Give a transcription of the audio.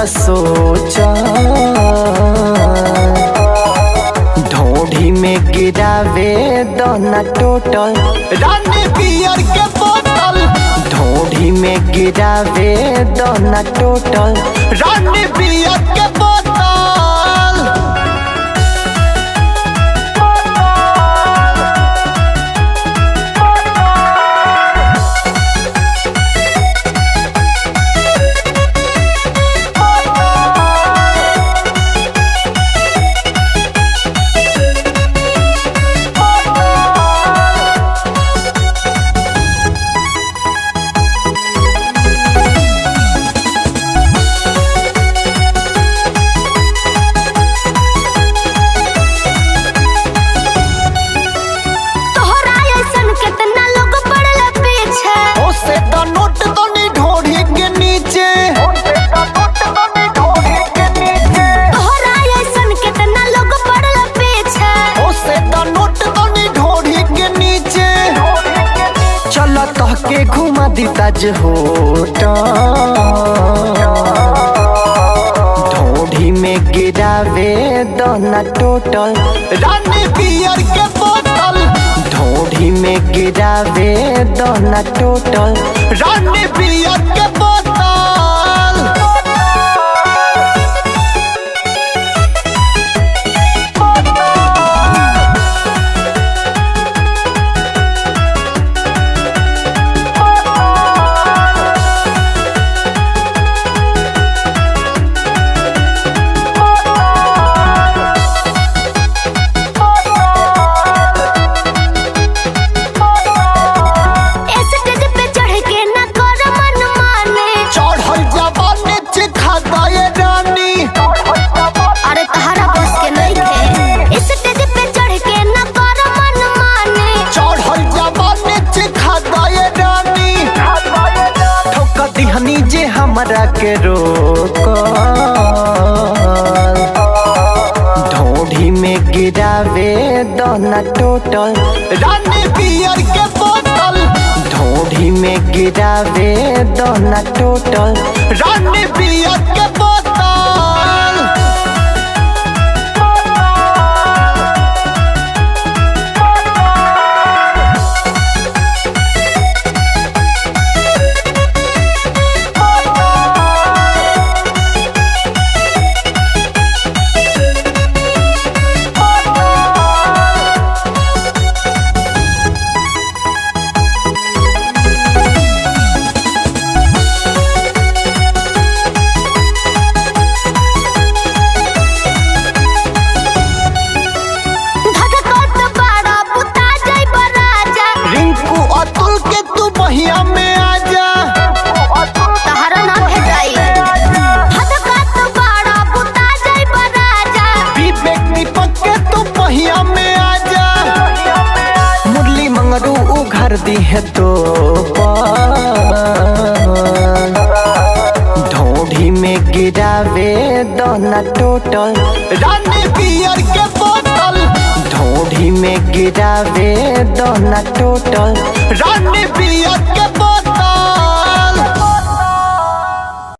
सोचा ढोढ़ी में गिरावे दोना टोटल रानी बियर के बोतल ढोढ़ी में गिरावे दोना टोटल रानी बियर के बोतल तोहरा अइसन केतना लोग पड़ल पीछे ओसे तो नोट तो नहीं ढोढ़ी के नीचे तोहरा अइसन केतना लोग पड़ल पीछे ओसे तो नोट तो नहीं ढोढ़ी के नीचे चल तह के घुमा दी ताज होटल ढोढ़ी में गिरावे दोना टोटल रानी बियर के बोतल ढोढ़ी में गिरावे दोना टोटल रानी बियर के बोतल स्टेज पे चढ़ के न कर मन माने चढ़ल जवानी चिखा दए रानी अरे तहरा बस के नहीं स्टेज पे चढ़ के न कर मन माने चढ़ल जवानी चिखा दए रानी ठोक दिहनी जे हमरा के रोक ढोढ़ी में गिरावे दोना टोटल रानी बियर के बोतल ढोढ़ी में गिरावे दोना टोटल रानी बियर के बोतल धधकत बाड़ा बुता जाइब राजा रिंकू अतुल के तू बहिया में आजा तहरा ना भेटाई धधकत बाड़ा बुता जाइब राजा विवेक दीपक के तू बहिया में आजा मुरली मंगरू उघर दी है तो ढोढ़ी में गिरावे दोना टोटल रानी बियर के बोतल ढोढ़ी में गिरावे दोना टोटल रानी बियर के बोतल